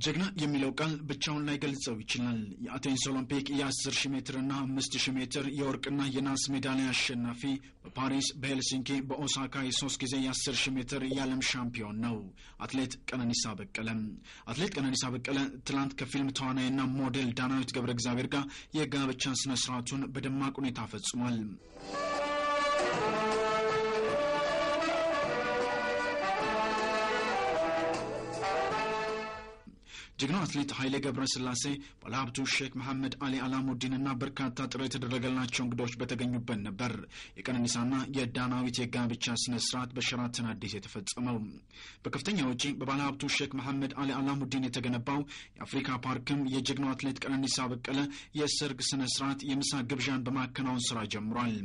ጀግና የሚለው ቃል ብቻውን ላይ ገልጸው ይችላል። የአቴንስ ኦሎምፒክ የ10 ሺህ ሜትር እና 5 ሺህ ሜትር የወርቅና የናስ ሜዳሊያ አሸናፊ፣ በፓሪስ በሄልሲንኪ በኦሳካ የሶስት ጊዜ የ10 ሺህ ሜትር የዓለም ሻምፒዮን ነው አትሌት ቀነኒሳ በቀለ። አትሌት ቀነኒሳ በቀለ ትላንት ከፊልም ተዋናይና ሞዴል ዳናዊት ገብረ እግዚአብሔር ጋር የጋብቻ ስነ ስርዓቱን በደማቅ ሁኔታ ፈጽሟል። ጀግናው አትሌት ኃይሌ ገብረ ስላሴ ባለሀብቱ ሼክ መሐመድ አሊ አላሙዲንና በርካታ ጥሪ የተደረገላቸው እንግዶች በተገኙበት ነበር የቀነኒሳና የዳናዊት የጋብቻ ስነ ስርዓት በሸራተን አዲስ የተፈጸመው። በከፍተኛ ወጪ በባለሀብቱ ሼክ መሐመድ አሊ አላሙዲን የተገነባው የአፍሪካ ፓርክም የጀግናው አትሌት ቀነኒሳ በቀለ የሰርግ ስነ ስርዓት የምሳ ግብዣን በማከናወን ስራ ጀምሯል።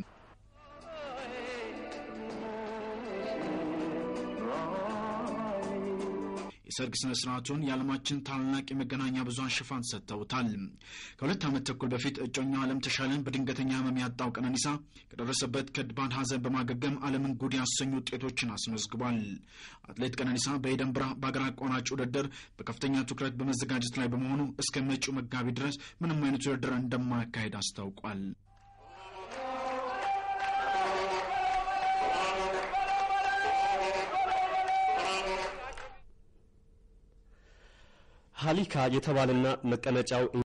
የሰርግ ስነ ስርዓቱን የዓለማችን ታላላቅ የመገናኛ ብዙኃን ሽፋን ሰጥተውታል። ከሁለት ዓመት ተኩል በፊት እጮኛው ዓለም ተሻለን በድንገተኛ ህመም ያጣው ቀነኒሳ ከደረሰበት ከባድ ሐዘን በማገገም ዓለምን ጉድ ያሰኙ ውጤቶችን አስመዝግቧል። አትሌት ቀነኒሳ በኤደንብራ በአገር አቋራጭ ውድድር በከፍተኛ ትኩረት በመዘጋጀት ላይ በመሆኑ እስከ መጪው መጋቢት ድረስ ምንም አይነት ውድድር እንደማያካሄድ አስታውቋል። ሀሊካ የተባለና መቀመጫው